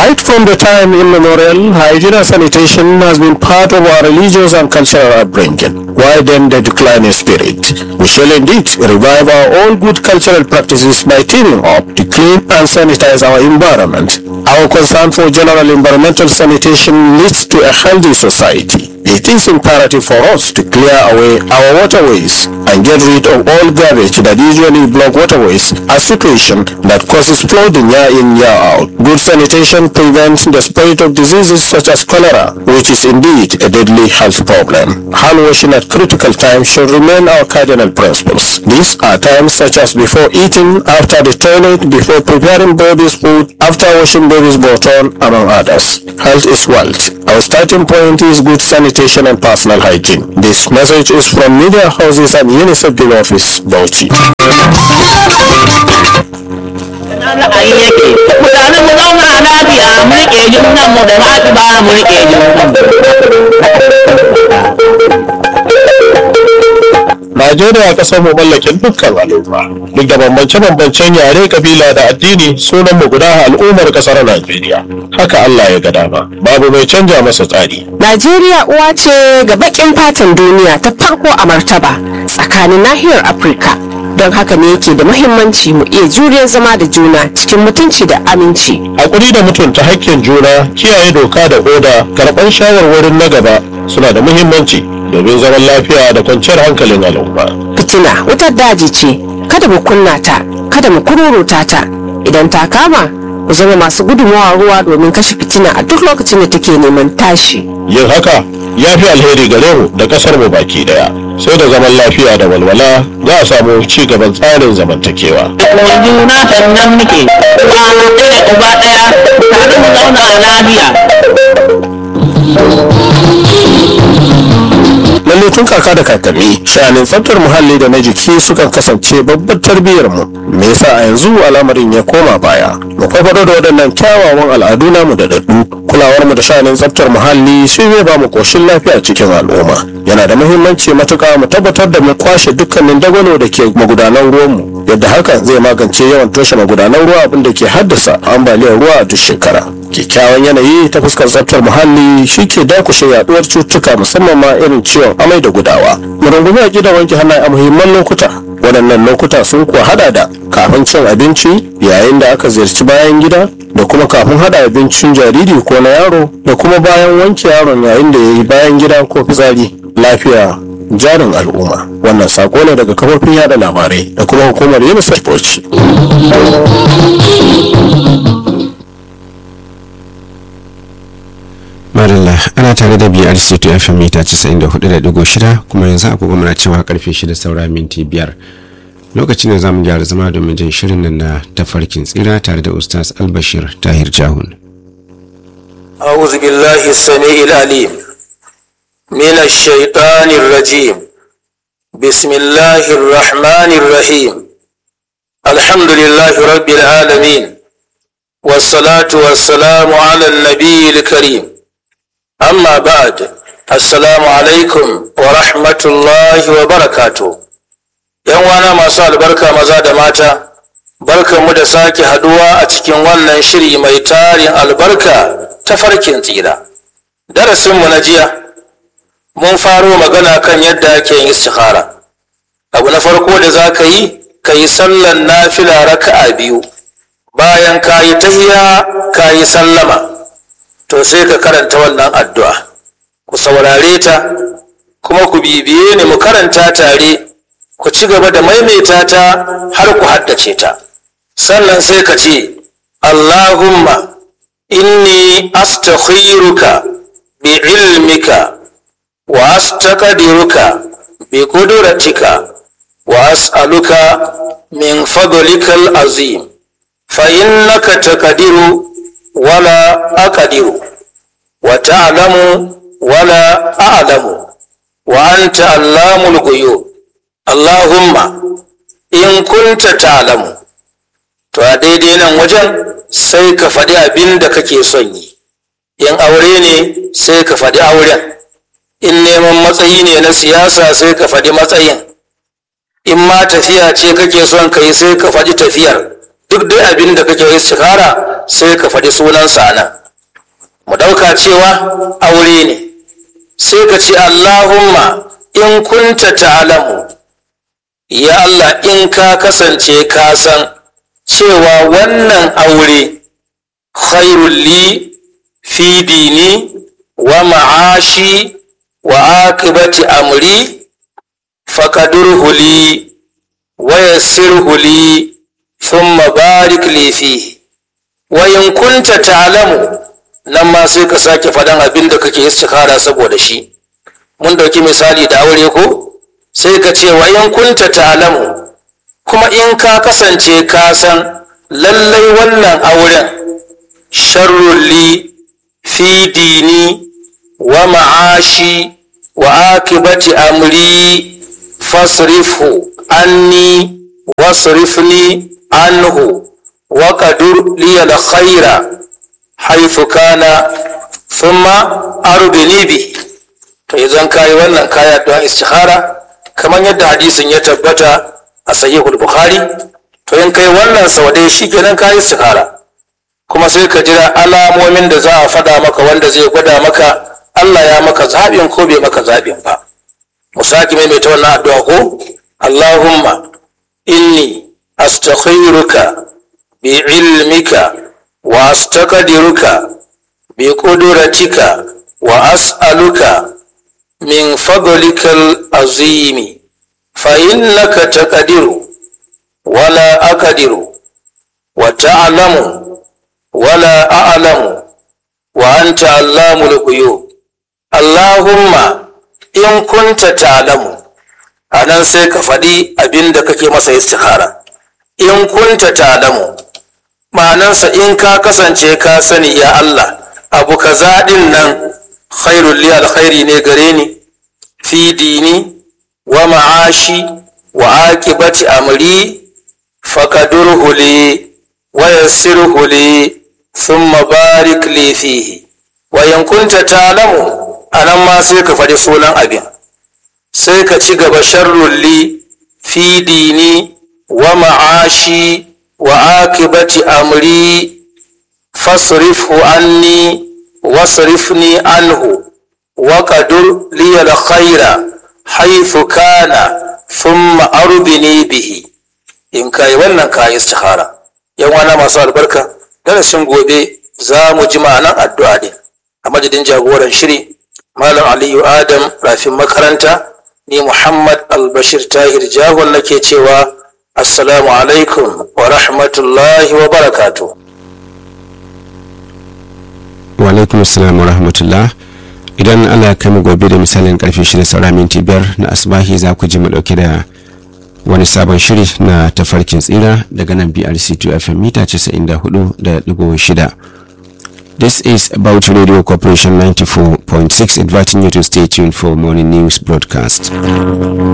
Right from the time immemorial, hygiene and sanitation has been part of our religious and cultural upbringing. Why then the decline in spirit? We shall indeed revive our old good cultural practices by teaming up to clean and sanitize our environment. Our concern for general environmental sanitation leads to a healthy society. It is imperative for us to clear away our waterways and get rid of all garbage that usually block waterways, a situation that causes flooding year in year out. Good sanitation prevents the spread of diseases such as cholera, which is indeed a deadly health problem. Hand washing at critical times should remain our cardinal principles. These are times such as before eating, after the toilet, before preparing baby's food, after washing baby's bottom, among others. Health is wealth. Our starting point is good sanitation and personal hygiene. This message is from Media Houses and UNICEF Bill Office, Bauchi. ra'ayi yake mutane mu zauna lafiya mu rike junan mu da baki ba mu rike junan Najeriya kasar mu mallakin dukkan al'umma duk da bambance-bambancen yare kabila da addini sunan mu guda al'ummar kasar Najeriya haka Allah ya ga dama babu mai canja masa tsari Najeriya uwa ce ga bakin fatan duniya ta farko a martaba tsakanin nahiyar Afirka. Don haka ne yake da muhimmanci mu iya juriyar zama da juna cikin mutunci da aminci. hakuri da mutunta hakkin juna kiyaye doka da oda karɓar shawarwarin na gaba suna da muhimmanci domin zaman lafiya da kwanciyar hankalin al'umma Fitina wutar daji ce, kada mu kunna ta, kada mu kururuta ta. Idan ta kama, mu zama masu gudunmawa ruwa domin kashe fitina a duk lokacin da take neman tashi. yin haka ya fi alheri gare mu da kasar mu baki daya sai da zaman lafiya da walwala za a samu ci gaban tsarin zamantakewa mu juna sannan muke uwa ɗaya uba ɗaya tare mu zauna lafiya lalle tun kaka da kakanni sha'anin tsaftar muhalli da na jiki sukan kasance babbar tarbiyyar mu me yasa a yanzu al'amarin ya koma baya mu farfado da waɗannan kyawawan al'adu namu da daddu kulawar mu da sha'anin tsaftar muhalli shi zai ba mu koshin lafiya cikin al'umma yana da muhimmanci matuƙa mu tabbatar da mu kwashe dukkanin dagwalo da ke magudanan ruwanmu yadda hakan zai magance yawan toshe magudanan ruwa abin da ke haddasa ambaliyar ruwa a duk shekara kyakkyawan yanayi ta fuskar tsaftar muhalli shi ke dakushe yaduwar cututtuka musamman ma irin ciwon amai da gudawa mu rungumi a gida wanke hannaye a muhimman lokuta waɗannan lokuta sun kuwa hada da kafin cin abinci yayin da aka ziyarci bayan gida da kuma kafin hada abincin jariri ko na yaro da kuma bayan wanke yaron yayin da ya yi bayan gida ko fitsari lafiya jarin al'umma wannan sako ne daga kafofin yada labarai da kuma hukumar unicef bauchi Madalla ana tare da BRC to FM mita 94.6 kuma yanzu agogo muna cewa karfe 6 saura minti biyar. Lokacin da zamu gyara zama domin jin shirin nan na tafarkin tsira tare da Ustaz Albashir Tahir Jahun. أعوذ بالله السميع العليم من الشيطان الرجيم بسم الله الرحمن الرحيم الحمد لله رب العالمين والصلاة والسلام على النبي الكريم أما بعد السلام عليكم ورحمة الله وبركاته ‘Yan wana masu albarka maza da mata, barkanmu da sake haduwa a cikin wannan shiri mai tarin albarka ta farkin tsira. Darasinmu na jiya, mun faro magana kan yadda ake yin istikhara. Abu na farko da za ka yi, ka yi sallan nafila raka'a biyu, bayan ka yi tahiya ka yi sallama, to sai ka karanta wannan addu'a. Ku saurare ta, kuma ku bibiye ni mu karanta tare. ku ci gaba da maimaita ta har ku haddace ta sannan sai ka ce allahumma inni astakhiruka bi ilmika wa astaqdiruka bi qudratika wa as'aluka min fadlikal azim fa innaka taqdiru wala aqdiru wa ta'lamu wala a'lamu wa anta allamul ghuyub Allahumma in kunta ta'lamu to a daidai nan wajen sai ka faɗi abin da kake son yi in aure ne sai ka faɗi auren in neman matsayi ne na siyasa sai ka faɗi matsayin in ma tafiya ce kake son ka yi sai ka faɗi tafiyar duk dai abin da kake istikhara sai ka faɗi sunansa nan mu ɗauka cewa aure ne sai ka ce Allahumma in kunta ta'lamu ya Allah in ka kasance ka san cewa wannan aure khairul li fi dini wa ma'ashi wa akibati amri fakadurhu li wa yassirhu li thumma barik li fihi wa in kunta ta'lamu nan ma sai ka sake faɗan abin da kake istikhara saboda shi mun dauki misali da aure ko sai ka ce wa in kunta ta'lamu kuma in ka kasance ka san lallai wannan auren sharrun li fi dini wa ma'ashi wa akibati amri fasrifhu anni wasrifni anhu wa qadur li al khaira haythu kana thumma arbini bi to idan kai wannan kaya don istikhara kamar yadda hadisin ya tabbata a sahihul bukhari to in kai wannan sau ɗaya shikenan kai istikhara kuma sai ka jira alamomin da za a faɗa maka wanda zai gwada maka Allah ya maka zaɓin ko bai maka zaɓin ba mu sake maimaita wannan addu'a ko Allahumma inni astakhiruka bi ilmika wa astaqdiruka bi qudratika wa as'aluka min fadlikal azimi fa innaka taqdiru wala aqdiru wa ta'lamu wala a'lamu wa anta allamul ghuyub Allahumma in kunta ta'lamu anan sai ka faɗi abin da kake masa istikhara in kunta ta'lamu ma'anansa in ka kasance ka sani ya Allah abu kaza din nan khairul li alkhairi ne gare ni fi dini wa ma'ashi wa aqibati amri fakadurhu li wa yassirhu li thumma barik li fihi wa in kunta ta'lamu anan ma sai ka faɗi sunan abin sai ka ci gaba sharrul li fi dini wa ma'ashi wa akibati amri fasrifhu anni wasrifni anhu wa qadur li al khaira haythu kana thumma arbini bihi in kai wannan kai istikhara yan wana masu albarka darasin gobe za mu ji ma'anan addu'a din a madadin jagoran shiri malam aliyu adam rafin makaranta ni muhammad albashir tahir jahon nake cewa assalamu alaikum wa rahmatullahi wa barakatuh wa alaikum assalam wa rahmatullah idan allah ya kai mu gobe da misalin karfe shida saura minti biyar na asbahi za ku ji mu dauke da wani sabon shiri na tafarkin tsira daga nan brc2 fm mita 94.6 This is about Radio Corporation 94.6 inviting you to stay tuned for morning news broadcast.